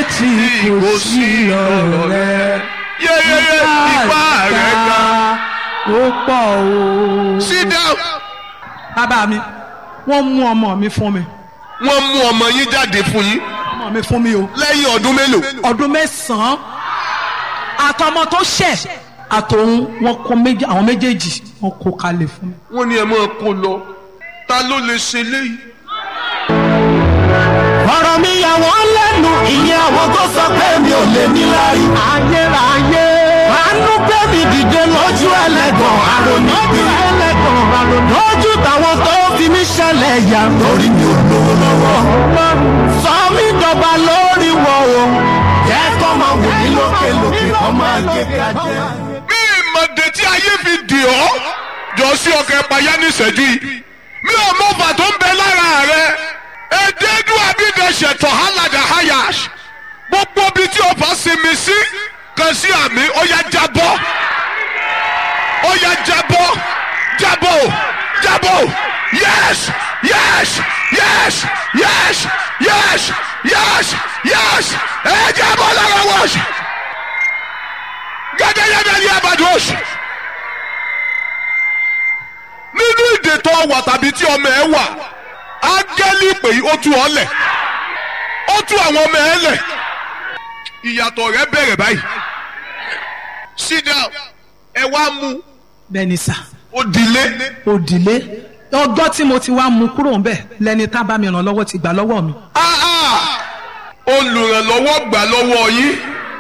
tí kò sí ọ̀rọ̀ rẹ yẹ́yẹ́yẹ́ ipá rẹ̀ ga. ó pọ̀ o. sit down. bàbá mi wọ́n mú ọmọ mi fún mi wọ́n mú ọmọ yín jáde fún yín ọmọ mi fún mi o lẹ́yìn ọdún mélòó. ọdún mẹ́sàn-án àtọmọ tó ṣẹ̀ àtòun wọn kó méjì àwọn méjèèjì wọn kó kalẹ̀ fún mi. wọ́n ní ẹ máa kó lọ ta ló lè ṣe léyìí. ọ̀rọ̀ mi yà wọ́n lẹ́nu ìyẹn àwọn tó sọ pé mi ò lè ní lárí. ayérayé. àánú gbé mi dìde lójú ẹlẹ́gàn àròní bí ẹlẹ́gàn àròní. lójú táwọn tó fi mí ṣẹlẹ̀ yà lórí mi ò lówó lọ́wọ́. sọ mí dọ̀gba lórí wọ̀ o. jẹ́ kọ́ máa wò mí lókè lókè kọ́ máa gé kájẹ́. bí ìmọ̀dé tí ayé fi dì ọ́ jọ sí ọkọ̀ ẹ̀páyá ní ìṣẹ́jú yìí mi ò mọ ọfà tó ń bẹ lára rẹ èdèdú abídẹ̀ṣẹ̀ tọ̀hálàdà hayash gbogbo ibi tí ọfà sinmi sí kan sí àmì ó yá jábọ́ ó yá jábọ́ jábọ́ jábọ́ yes yes yes yes yes yes yes ẹ jábọ́ lára wọ́ọ̀ṣì gẹ́gẹ́gẹ́gẹ́ ní abadúrósì nínú ìdè tó wà tàbí tí ọmọ ẹ wà ángẹ́lì pè é ó tú ọ lẹ̀ ó tú àwọn ọmọ ẹ lẹ̀ ìyàtọ̀ rẹ bẹ̀rẹ̀ báyìí sit down ẹ wá mú bẹ́ẹ̀ ni sà òdìlé òdìlé ọjọ́ tí mo ti wá mú kúrò ńbẹ̀ lẹni tá bá mi ràn lọ́wọ́ ti gbà lọ́wọ́ mi. Ah, ah. olùrànlọ́wọ́ gbà lọ́wọ́ yín.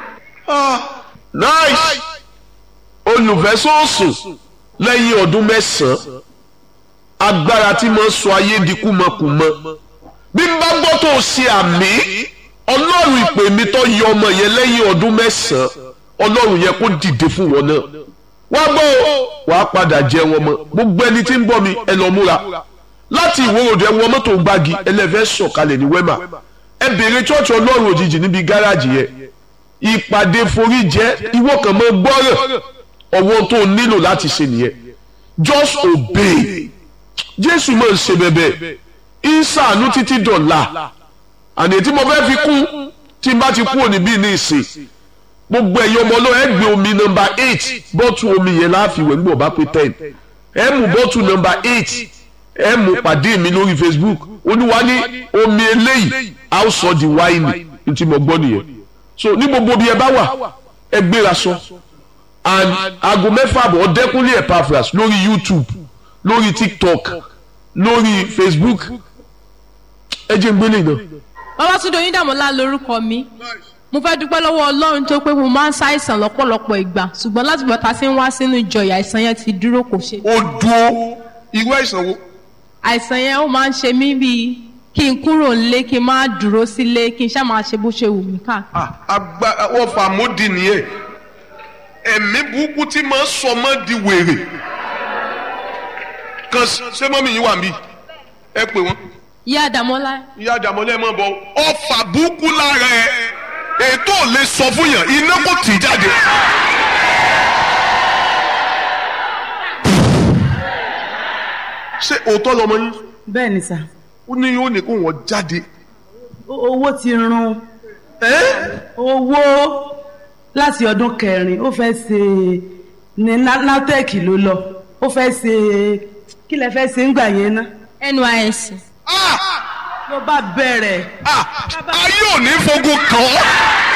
nice olùfẹ́sọ̀sùn lẹ́yìn ọdún mẹ́sàn-án agbára tí mo ń sọ ayé di kúmọkùmọ bí n bá gbọ́ tó o ṣe àmì ọlọ́run ìpè mi tó yọ ọmọ yẹn lẹ́yìn ọdún mẹ́sàn-án ọlọ́run yẹn kó dìde fún wọn náà wá gbọ́ o wàá padà jẹ wọn mọ́ gbogbo ẹni tí ń bọ́ mi ẹ lọ múra láti ìwòròdú ẹ wọ mọ́tò gbági ẹlẹ́fẹ́ sọ̀kalẹ̀ ní wẹ́mà ẹ bèrè chọ́ọ̀chì ọlọ́run òjijì níbi gáràjì yẹn ìpàdé forí jẹ́ ìwọ kan mọ́ gbọ́rọ̀ ọwọ́ tó o nílò láti ṣe nìyẹn just obey jésù máa ń ṣe bẹ́bẹ́ ìsàánú títí dọ̀la àní tí mo fẹ́ fi kún tí n bá ti kú òní bíi ní ìsìn gbogbo ẹ̀yin ọmọ ọlọ́run ẹ gbé omi nọmba eight bọ́tù omi yẹn láàfìwẹ̀ nígbà bá pé ten ẹ mú bọ́tù nọmba eight ẹ mú pàdé mi lórí facebook olúwa ní omi eléyìí a ó sọ di wáìnì ní tí mo gbọ́ nìyẹn so ní gbogbo bí ẹ bá wà ẹ gbéra sọ and aago mẹ́fà àbọ̀ ọ̀dẹ́kúnlé epaphras lórí youtube lórí tiktok lórí facebook ẹ jẹ́ ń gbélé náà. Babátúndé Oyíndàmọ́lá lórúkọ mi mo fẹ́ dúpẹ́ lọ́wọ́ Ọlọ́run tó pé mo máa ń ṣàìsàn lọ́pọ̀lọpọ̀ ìgbà ṣùgbọ́n láti bọ̀tà sí ń wá sínú ìjọ yìí àìsàn yẹn ti dúró kò ṣe. ó dúró irú àìsàn wo. àìsàn yẹn ó máa ń ṣe mí bíi kí n kúrò nílé kí n má dúró sílé kí n ṣáà máa ṣe bó ṣe wù mí káàkiri. àgbà wọ́n fà mọ́dì nìyẹn ẹ̀mí burúkú tí máa ń sọ mọ́ di wèrè kan ṣé mọ́mí yín wà mí ẹ pè wọ́n Ìyá Àdàmọ́lá ìyá àdàmọ́lẹ́ mọ́ bọ́ ọfà burúkú lára ẹ ètò ò lè sọ fún yàn iná kò tì í jáde. ṣé òótọ́ lọmọ yín bẹ́ẹ̀ ni sà ó ní yóò ní kó wọ́n jáde. owó ti run owó láti ọdún kẹrin ó fẹ́ ṣe ní natec ló lọ ó fẹ́ ṣe kí lẹ fẹ́ ṣe ń gbà yẹn ná NYSC Ah! ló bá bẹ̀rẹ̀ Ah! ayé ò ní fogun kàn ọ́.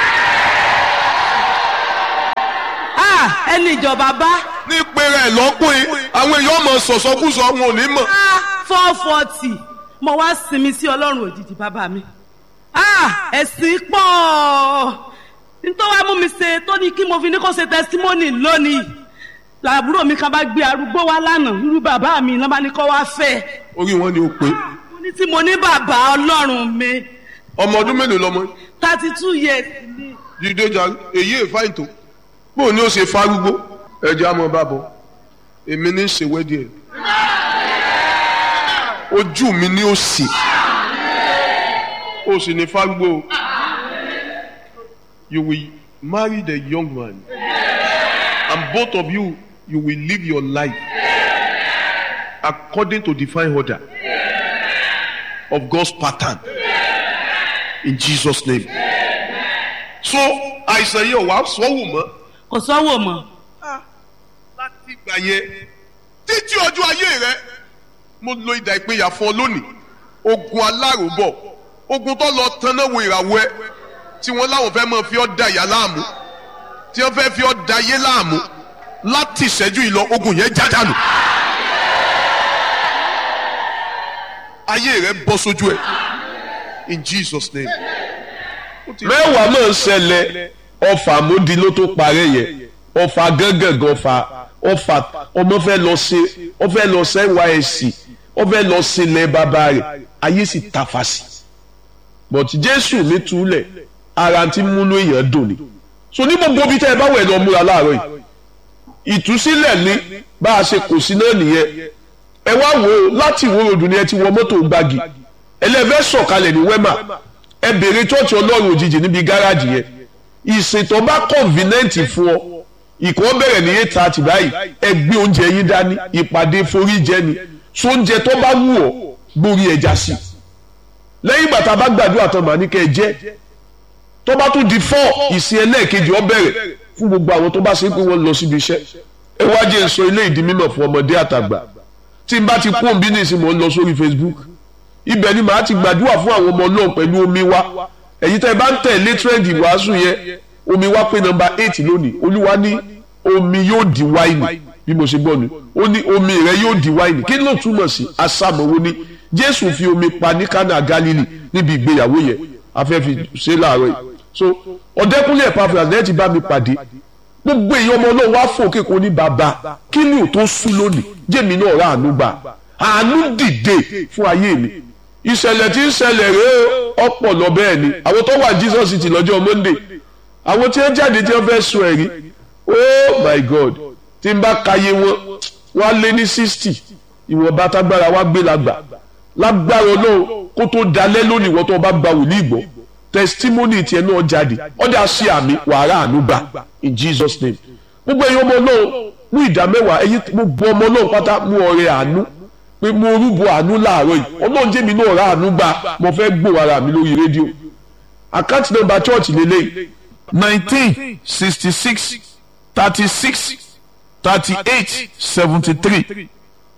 Ah, ẹni ìjọba bá ní pèrè ẹ̀ lọ́kùnrin àwọn èèyàn mọ̀ sọ̀sọ́kùsọ wọn ò ní mọ̀. four forty mo wá sinmi sí ọlọ́run òjijì bàbá mi Ah, ẹ̀sìn pọ̀ nítorí wàá mú mi ṣe tó ní kí mo fi ní kó ṣe testimony lónìí làbúrò mi kan bá gbé arúgbó wá lánàá irú bàbá mi lọ́ba ní kó wá fẹ́ orí wọn ni ó pé mo ní tí mo ní bàbá ọlọ́run mi ọmọ ọdún mélòó lọmọ yín? thirty two years ni jíde jà èyí èfáìn tó bóun ni ó ṣe fárúgbó ẹjẹ àmọ́ bá bọ èmi ní í ṣe wẹ́dí ẹ̀ ojú mi ni ó sì ó sì ní fárúgbó you will marry the young man and both of you you will live your life according to divine order of God's pattern in Jesus name so àìsàn yìí ò wá sọ́wọ́ mọ́ kò sọ́wọ́ mọ́ láti ìgbà yẹn títí ọjọ́ ayé rẹ mo lo ìdá ìpínyà fún ọ lónìí ogun aláròbọ̀ ogun tó lọ tanná wo ìràwọ̀ ẹ tí wọ́n láwọn fẹ́ máa fi ọ́ da ìyá láàmú tí wọ́n fẹ́ fi ọ́ da ayé láàmú láti ìṣẹ́jú ìlọ ogun yẹn jádànù ayé rẹ bọ́ sójú ẹ in Jesus name. mẹ́wàá máa ń ṣẹlẹ̀ ọfà àmúdi ló tó parẹ́ yẹn ọfà gángan ọfà ọfà ọmọ fẹ́ lọ ṣe ọ fẹ́ lọ ṣe nysc ọ fẹ́ lọ ṣe ilẹ̀ bàbá rẹ̀ ayé sì tafa sí but jésù mi túlẹ̀ ara ti múnú èèyàn dùn ni so ní gbogbo ibi tẹ́ ẹ bá wẹ̀ lọ múra láàárọ̀ yìí ìtúsílẹ̀ ni bá a ṣe kò sí náà nìyẹn ẹ wá wò ó láti ìwó ròdù ni ẹ ti wọ mọ́tò gbági ẹlẹ́fẹ́ sọ̀kalẹ̀ ní wẹ́mà ẹ bèrè chọ́ọ̀chì ọlọ́run òjijì níbi gáràjì yẹn ìsìntàn bá kọ̀ǹfìnẹ́ǹtì fún ọ ìkọ́ bẹ̀rẹ̀ ní eight thirty báyìí ẹ gbé oúnjẹ yín dání ìpàdé forí jẹ ni so oúnjẹ tó bá wù ọ́ gbórí ẹja sí lẹ́yìn ìgbà tá a bá gbàdúrà tán màá ní kẹ́ ẹ jẹ́ tó bá tún di four ìsìn ẹlẹ́ẹ̀kejì ọ bẹ̀rẹ̀ fún gbogbo àwọn tó bá ṣe pé wọ́n lọ síbi iṣẹ́ ẹ wá jẹ́ sọ ilé ìdí mímọ̀ fún ọmọdé àtàgbà tí n bá ti kú òǹbí ní ìsìn mò ń lọ sórí Facebook ibẹ̀ ni màá ti gbàdúrà fún àwọn ọmọ náà pẹ̀lú omi wa èyí tẹ́ ẹ bá ń tẹ̀lé tírẹ́ǹdì wàásù yẹn omi wa pé nọ́mbà eight lónìí olúwa ní omi yóò di wáìnì bí mo ṣe gbọ́ ni ó ní omi rẹ yóò di wáìnì kí ló túmọ̀ sí asámọ̀wó ni jésù fi omi pa ní kánà galili níbi ìgbéyàwó yẹn afẹ́fi ṣe láàárọ̀ yìí so ọ̀dẹ́kúnlé ẹ̀pàfẹ́ àti ẹ̀ ti bá mi pàdé gbogbo èèyàn ọmọ náà wá fò kéko ní bàbá kí ni ò tó sú lónìí jẹ́mi náà rà àánú gbà àánú dìde fún ayé mi ìṣẹ̀lẹ̀ tí ń ṣẹlẹ̀ rèé ọ̀pọ̀ lọ bẹ́ẹ̀ ni àwọn tó wà Jesus city lọ́jọ́ Monday àwọn tí wọ́n jáde tí wọ́n fẹ́ sun ẹ̀rí oh my God tí n bá kàyé wọn wọ́n á lé ní sixty ìwọ̀nba tágbára wá gbé lágbà lágbára Ọlọ́run kó tó dalẹ́ lónìí wọ́n tó bá gba wòlíì gbọ́ testimony tiẹ̀ náà jáde ọ̀dà sí àmì wàrà àánú gbà in Jesus name gbogbo ẹ̀yin ọmọ náà mú ìdá mẹ́wàá ẹ̀yin gbogbo ọmọ náà pátá mú ọrẹ àánú pé mo rúbọ àánú láàárọ̀ yìí ọlọ́run jẹ́mi náà ra àánú gbà mo fẹ́ gbọ́ ara mi lórí rédíò àkáǹtì nọ́mbà church lélẹ̀ nineteen sixty six thirty six thirty eight seventy three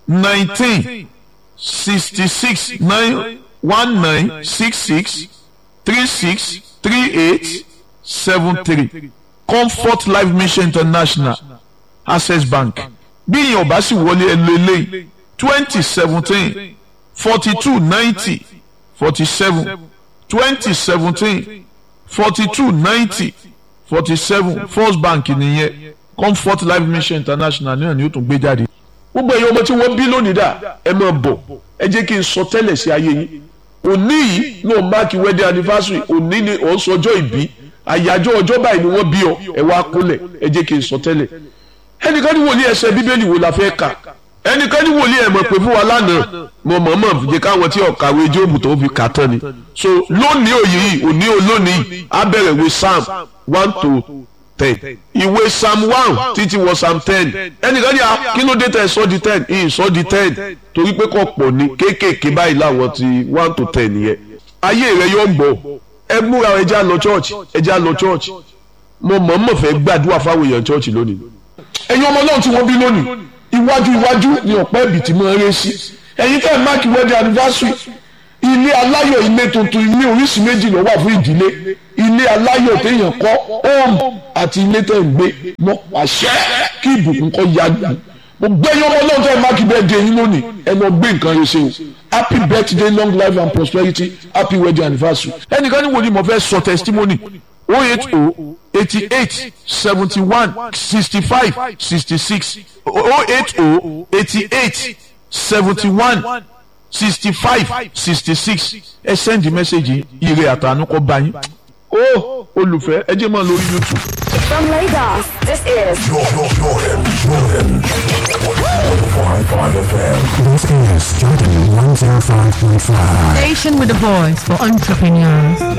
nineteen sixty six nine one nine six six three six three eight seven three comfort life mission international access bank bí ìyẹn ọba sì wọlé ẹ lọ eléyìí twenty seventeen forty two ninety forty seven twenty seventeen forty two ninety forty seven first bank nìyẹn comfort life mission international náà ni ó tún gbé jáde. gbogbo ẹ̀yin ọmọ tí wọ́n bí lónìí dà ẹ máa bọ̀ ẹ jẹ́ kí n sọ tẹ́lẹ̀ sí ayé yín òní yìí náà máàkì wedding anniversary òní ni ò ń sọjọ́ ìbí àyájọ́ ọjọ́ báyìí ni wọ́n bí ọ ẹ wá kúnlẹ̀ ẹ jẹ́ kí n sọ tẹ́lẹ̀ ẹnìkan ní wòlíì ẹsẹ̀ bíbélì wo la fẹ́ kà ẹnìkan ní wòlíì ẹ̀ mọ̀ pé fún wa lánàá mo mọ̀ mọ̀ jẹ́ káwọn tí ọ̀kàwé jóòbù tó fi kà tán ni so lónìí òye yìí òní olónìí á bẹ̀rẹ̀ ìwé psalm one to ten ìwé psalm one títí wọ psalm ten ẹnìkan ní a kí ló dé tẹ̀ sọ́ di ten ìyìn sọ́ di ten torí pé kò pọ̀ ní kéékèèké báyìí láwọn ti one to ten yẹn ayé rẹ yóò gbọ́ ẹ múra ẹ já lọ church ẹ já lọ church mo mọ̀ mọ̀ fẹ́ gbàdúrà fáwọn èèyàn church lónìí ẹ̀yin ọmọ náà tí wọ́n bí lónìí iwájú iwájú ni ọ̀pẹ́ ẹ̀bì tí mo ń ré sí ẹ̀yin tẹ́ ẹ̀ máàkì wedding anniversary ilé aláyọ̀ ilé tuntun ilé oríṣi méjì ló wà fún ìdílé ilé aláyọ̀ téèyàn kọ́ home àti ilé tẹ́ ń gbé mọ́ àṣẹ kí ìbùkún kọ́ ya gbà mo gbẹ́yìn ọmọ náà tẹ́ ẹ̀ máàkì birthday yín lónìí ẹ lọ gbé nǹkan rẹ ṣe o happy birthday long life and prosperity happy wedding anniversary ẹnìkan ní wo ni mo fẹ́ sọ testimony oh eight oh eighty eight seventy one sixty five sixty six oh eight oh eighty eight seventy one sixty five sixty six ẹ send message ire àtànú kọ bá yín. ó olùfẹ́ ẹ jẹ́ máa lórí youtube. From Lagos, this is This is Jordan 105.5. Station with a voice for entrepreneurs.